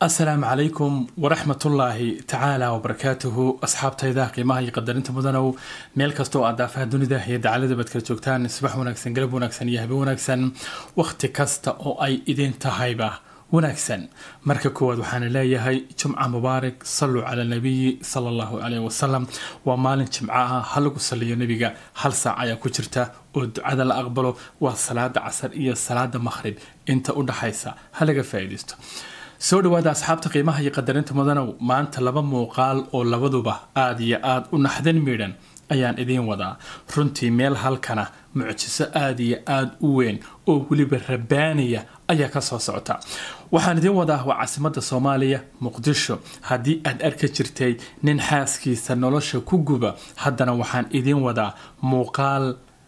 asalaamu calaykum waraxmatullaahi tacaala wabarakaatuhu asxaabtayda qiimaha iyo qadarinta mudanow meel kasta oo aad daafaha dunida iyo dacalada baad kala joogtaan subax wanaagsan galab wanaagsan iyo habe wanaagsan wakhti kasta oo ay idin tahayba wanaagsan marka koowaad waxaana leeyahay jumca mubaarak saluu cala nabiyi sala allahu caleyh wasalam waa maalin jimco ah ha lagu saliyo nebiga hal saac ayaa ku jirta oo ducada la aqbalo waa salaada casar iyo salaada maqhrib inta u dhaxaysa ha laga faa'iidaysto soo dhawaada asxaabta qiimaha iyo qadarinta mudanow maanta laba muuqaal oo labaduba aada iyo aada u naxdin miidhan ayaan idiin wadaa runtii meel halkana mucjiso aada iyo aada u weyn oo weliba rabaaniya ayaa ka soo socota waxaan idiin wadaa waa caasimadda soomaaliya muqdisho haddii aad arki jirtay nin xaaskiisa nolosha ku guba haddana waxaan idiin wadaa muuqaal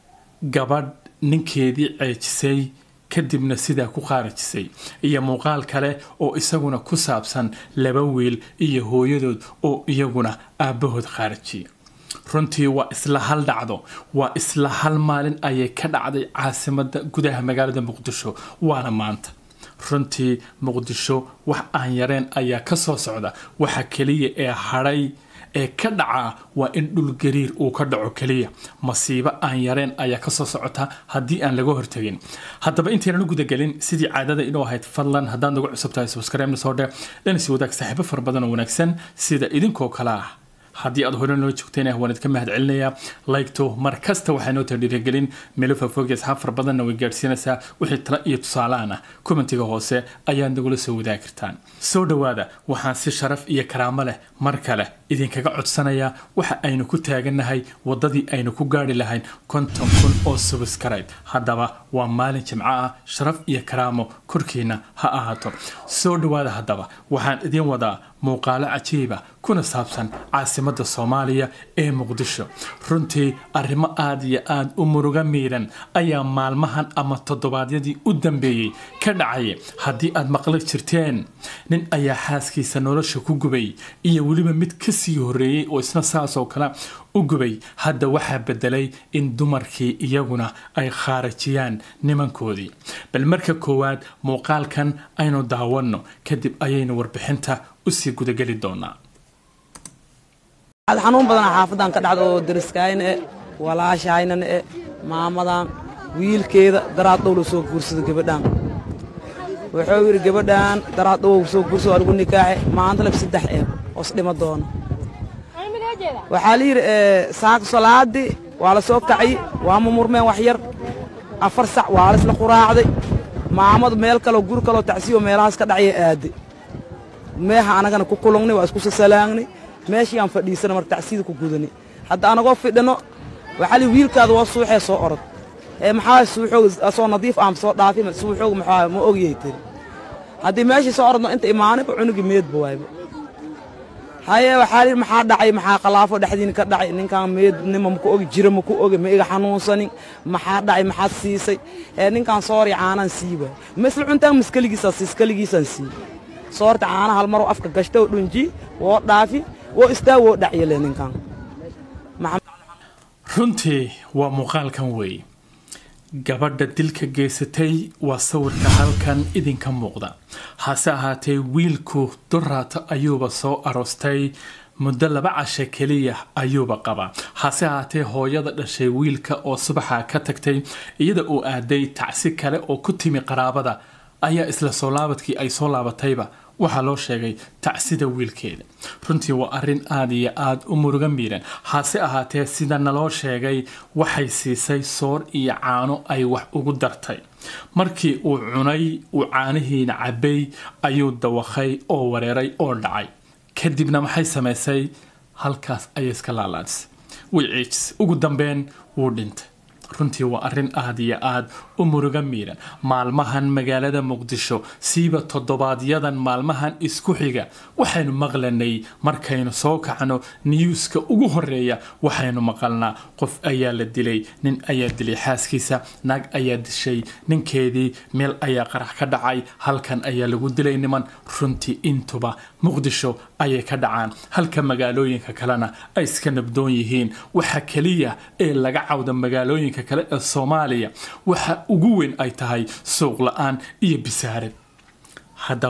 gabadh ninkeedii ceejisay kadibna sidaa ku qaarajisay iyo muuqaal kale oo isaguna ku saabsan laba wiil iyo hooyadood oo iyaguna aabbahood qaarajiyay runtii waa isla hal dhacdo waa isla hal maalin ayay ka dhacday caasimada gudaha magaalada muqdisho waana maanta runtii muqdisho wax aan yareen ayaa ka soo socda waxa keliya ee hadhay ee ka dhacaa waa in dhulgariir uu ka dhaco keliya masiibo aan yareen ayaa kasoo socota haddii aan laga hortagin haddaba intaynan u gudagelin sidii caadada inuu ahayd fadlan haddaad nagu cusub tahay subscribe soo dhe dhanisi wadaag saaxiibo fara badan oo wanaagsan sida idinkoo kale ah haddii aad hore noo joogteen waan idinka mahad celinayaa laygto mar kasta waxay noo tahay dhiirigelin meelo faafoogi asxaab fara badanna way gaadhsiinaysaa wixii tala iyo tusaalahan ah commentiga hoose ayaad nagula soo wadaagi kartaan soo dhowaada waxaan si sharaf iyo karaamo leh mar kale idinkaga codsanayaa waxa aynu ku taagannahay waddadii aynu ku gaari lahayn konton kun oo subscribe haddaba waa maalin jimco ah sharaf iyo karaamo korkiina ha ahaato soo dhowaada haddaba waxaan idiin wadaa muuqaalo cajiiba kuna saabsan caasimadda soomaaliya ee muqdisho runtii arrimo aada iyo aada u muruga miidhan ayaa maalmahan ama toddobaadyadii u dambeeyey ka dhacaya haddii aad maqli jirteen nin ayaa xaaskiisa nolosha ku gubay iyo weliba mid kasii horreeyey oo isna saasoo kale u gubay hadda waxaa bedelay in dumarkii iyaguna ay khaarajiyaan nimankoodii bal marka koowaad muuqaalkan aynu daawanno kadib ayaynu warbixinta usii gudageli doonaa xanuun badan xaafadan ka dhacda oo dariskayna e walaashahaynana e maamadan wiilkeeda daraad dhow la soo guursada gabadhaan wuxuu yidhi gabadhaan daraad dhow soo guursada waa lagu nikaaxe maanta lab saddex eeb oos dhima doona waxaa la yidhi saaka salaadii waa la soo kacay waa mumurmeen wax yar afar sac waa la isla quraacday maamadu meel kaleo gur kaloo tacsiyo meelahaas ka dhacya aaday meeha anagana ku kulungnay waa isku sasalaagnay meeshii aan fadhiisana marka tacsida ku gudanay hadda anagoo fidhino waxaa li wiilkaada waa suuxee soo orod ee maxaa suuxooga soo nadiif aan soo dhaafi suuxooga maxaa ma ogyahay tiri haddii meeshii soo orodno inta imaanayba cunugi meedba waayba haye waxaa li maxaa dhacay maxaa khalaafo dhexdiina ka dhacay ninkaan meednima maku ogi jira maku ogi ma iga xanuunsanin maxaa dhacay maxaad siisay ee ninkaan soori caanaan sii waay misla cuntaan miskaligiisaan siis kaligiisaan sii soorta caana hal maroo afka gashta oo dhunji woo dhaafi woo istaa woo dhacyale ninkaan runtii waa muuqaalkan weeye gabadha dilka geysatay waa sawirka halkan idinka muuqda hase ahaatee wiilku duraato ayuuba soo aroostay muddo laba cashe keliya ayuuba qabaa hase ahaatee hooyada dhashay wiilka oo subaxa ka tagtay iyada uu aaday tacsi kale oo ku timi qaraabada ayaa isla soo laabadkii ay soo laabatayba waxaa loo sheegay tacsida wiilkeeda runtii waa arrin aada iyo aada u muruga miiran hase ahaatee sida naloo sheegay waxay siisay soor iyo caano ay wax ugu dartay markii uu cunay uu caanihiina cabbay ayuu dawakhay oo wareeray oo dhacay kadibna maxay samaysay halkaas ayay iska laalaadisay way ciijisay ugu dambeyn wuu dhintay runtii waa arrin aada iyo aada u muruga miiran maalmahan magaalada muqdisho siiba toddobaadyadan maalmahan isku xiga waxaynu maqlanay markaynu soo kacno niyuuska ugu horeeya waxaynu maqalnaa qof ayaa la dilay nin ayaa dilay xaaskiisa naag ayaa dishay ninkeedii meel ayaa qarax ka dhacay halkan ayaa lagu dilay niman runtii intuba muqdisho ayay ka dhacaan halka magaalooyinka kalena ay iska nabdoon yihiin waxa keliya ee laga cawda magaalooyinka kale ee soomaaliya waxa ugu weyn ay tahay suuq la-aan iyo bisaarad haddaba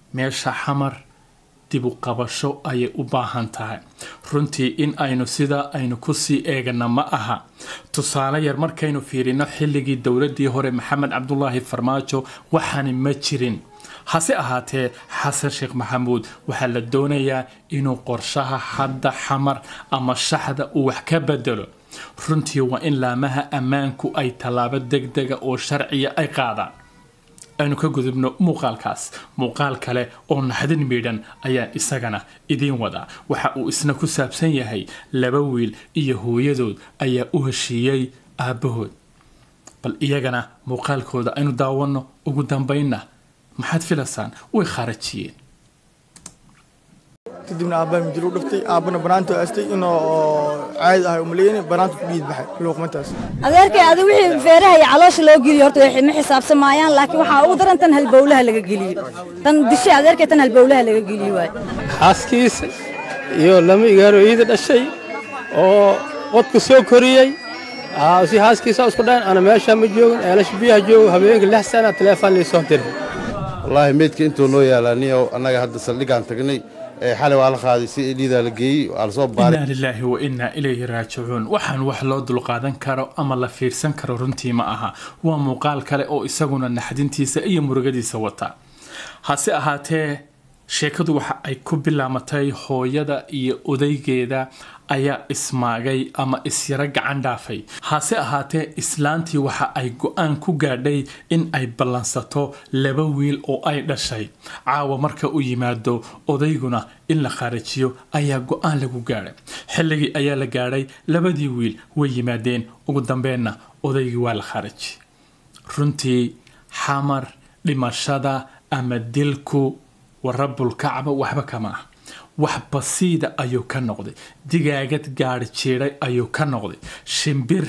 meesha xamar dib u qabasho ayay u baahan tahay runtii in aynu sidaa aynu kusii eegana ma aha tusaale yar markaynu fiirino xilligii dowladii hore maxamed cabdulaahi farmaajo waxaani ma jirin hase ahaatee xasan sheekh maxamuud waxaa la doonayaa inuu qorshaha hadda xamar ama shaxda uu wax ka bedelo runtii waa in laamaha ammaanku ay tallaabo degdega oo sharciya ay qaadaan aynu ka gudubno muuqaalkaas muuqaal kale oo naxdin miidhan ayaa isagana idiin wadaa waxa uu isna ku saabsan yahay laba wiil iyo hooyadood ayaa u heshiiyey aabbahood bal iyagana muuqaalkooda aynu daawanno ugu dambaynna maxaad filaysaan way khaarajiyeen kadibna aabbaa mijir u dhiftay aabbana banaanta aastay inuu caadi ahay umaleyni banaanta ku dhiid baxay luuqmantaas adeerkay adi wixii feeraha iyo caloosha loo geliyo horta way ma xisaabsan maayaan laakiin waxaa ugu daran tan halbowlaha laga geliyo tan dishay adeerkay tan halbowlaha laga geliyo waay xaaskiisa iyo lama igaaro iida dhashay oo qodka soo koriyey si xaaskiisa isku dhayn ana meesha ma joogin eelasha biyaha joogo habeenka lix sana teleefon liisoo diray wallaahi meydka intuu noo yaalaa niyow annaga hadda saldhigaan tagnay xalay waa la qaaday si dhiidaa la geeyey waa la soo baaray inaa lilaahi wa innaa ilayhi raajicuun waxaan wax loo dulqaadan karo ama la fiirsan karo runtii ma aha waa muuqaal kale oo isaguna naxdintiisa iyo murugadiisa wata hase ahaatee sheekadu waxa ay ku bilaamatay hooyada iyo odaygeeda ayaa ismaagay ama isyaro gacan dhaafay hase ahaatee islaantii waxa ay go-aan ku gaadhay in ay ballansato laba wiil oo ay dhashay caawa marka u yimaado odayguna in la khaarajiyo ayaa go-aan lagu gaadhay xilligii ayaa la gaadhay labadii wiil way yimaadeen ugu dambeenna odaygii waa la khaarajiyey runtii xamar dhimashada ama dilku warabulkacba waxba kama ah wax basiida ayuu ka noqday digaagad gaadhi jiidhay ayuu ka noqday shimbir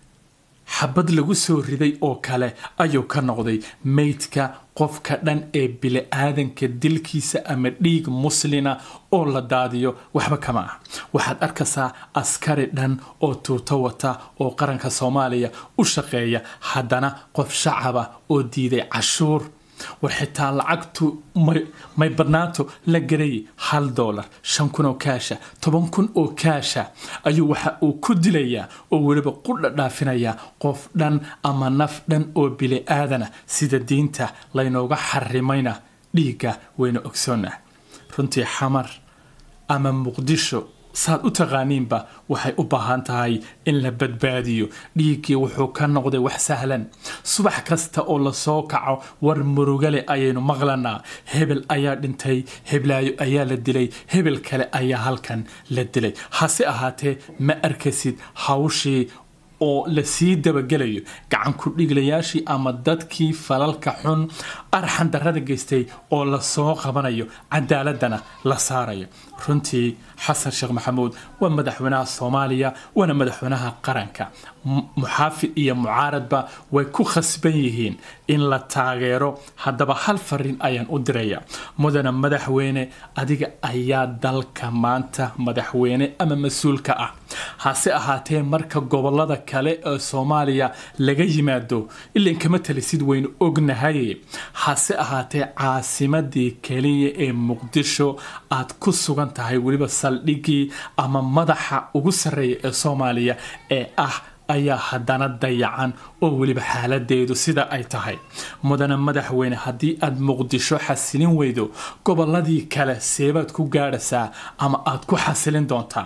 xabad lagu soo riday oo kale ayuu ka noqday meydka qofka dhan ee bili-aadanka dilkiisa ama dhiig muslina oo la daadiyo waxba kama ah waxaad arkaysaa askari dhan oo tuuto wata oo qaranka soomaaliya u shaqeeya haddana qof shacaba oo diiday cashuur war xitaa lacagtu may badnaato la garayay hal doolar shan kun oo kaasha toban kun oo kaasha ayuu waxa uu ku dilayaa oo weliba ku dhadhaafinayaa qof dhan ama naf dhan oo bili aadana sida diinta laynooga xarimayna dhiigga wayna ogsoonnah runtii xamar ama muqdisho saad u taqaaniinba waxay u baahan tahay in la badbaadiyo dhiiggii wuxuu ka noqday wax sahlan subax kasta oo lasoo kaco war murugale ayaynu maqlanaa hebel ayaa dhintay heblaayo ayaa la dilay hebel kale ayaa halkan la dilay hase ahaatee ma arkasid hawshii oo lasii dabagelayo gacan ku dhiglayaashii ama dadkii falalka xun arxan darrada geystay oo lasoo qabanayo cadaaladana la saarayo runtii xasan sheekh maxamuud waa madaxweynaha soomaaliya waana madaxweynaha qaranka muxaafid iyo mucaaradba way ku khasban yihiin in la taageero haddaba hal fariin ayaan u diraya mudana madaxweyne adiga ayaa dalka maanta madaxweyne ama mas-uulka ah hase ahaatee marka gobolada kale ee soomaaliya laga yimaado ilan kama talisid waynu ognahay hase ahaatee caasimadii keliya ee muqdisho aad ku sugan tahay weliba saldhigii ama madaxa ugu sarreeya ee soomaaliya ee ah ayaa haddana dayacan oo weliba xaaladeedu sida ay tahay mudana madaxweyne haddii aad muqdisho xasilin weydo goboladii kale seebaad ku gaadhaysaa ama aad ku xasilin doontaa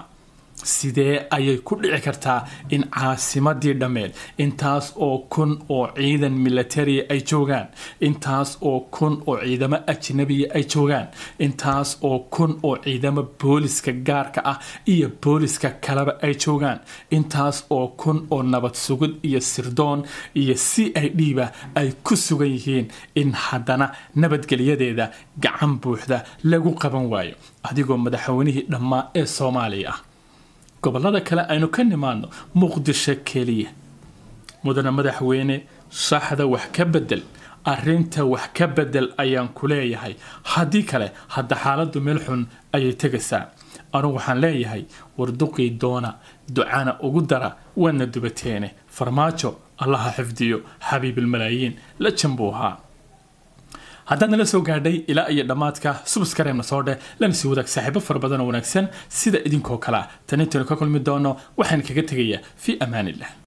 sidee ayay ku dhici kartaa in caasimadii dhammeed intaas oo kun oo ciidan militaria ay joogaan intaas oo kun oo ciidamo ajnabiya ay joogaan intaas oo kun oo ciidamo booliska gaarka ah iyo booliska kaleba ay joogaan intaas oo kun oo nabad sugid iyo sirdoon iyo c i d ba ay ku sugan yihiin in haddana nabadgelyadeeda gacan buuxda lagu qaban waayo adigoo madaxweynihii dhammaa ee soomaaliya ah gobolada kale aynu ka nimaadno muqdisho keliya mudane madaxweyne shaxda wax ka bedel arinta wax ka bedel ayaan ku leeyahay haddii kale hadda xaaladdu meel xun ayay tegaysaa anugu waxaan leeyahay warduqii doona ducana ugu dara waadna dubateene farmaajo allaha xifdiyo xabiibilmalaayiin la janbuu ahaa haddaad nala soo gaadhay ilaa iyo dhammaadka subskareemna soo dheh lana sii wadaag saaxiibo fara badan oo wanaagsan sida idinkoo kale ah tan intaynu ka kulmi doono waxaan kaga tegayaa fii amaanillah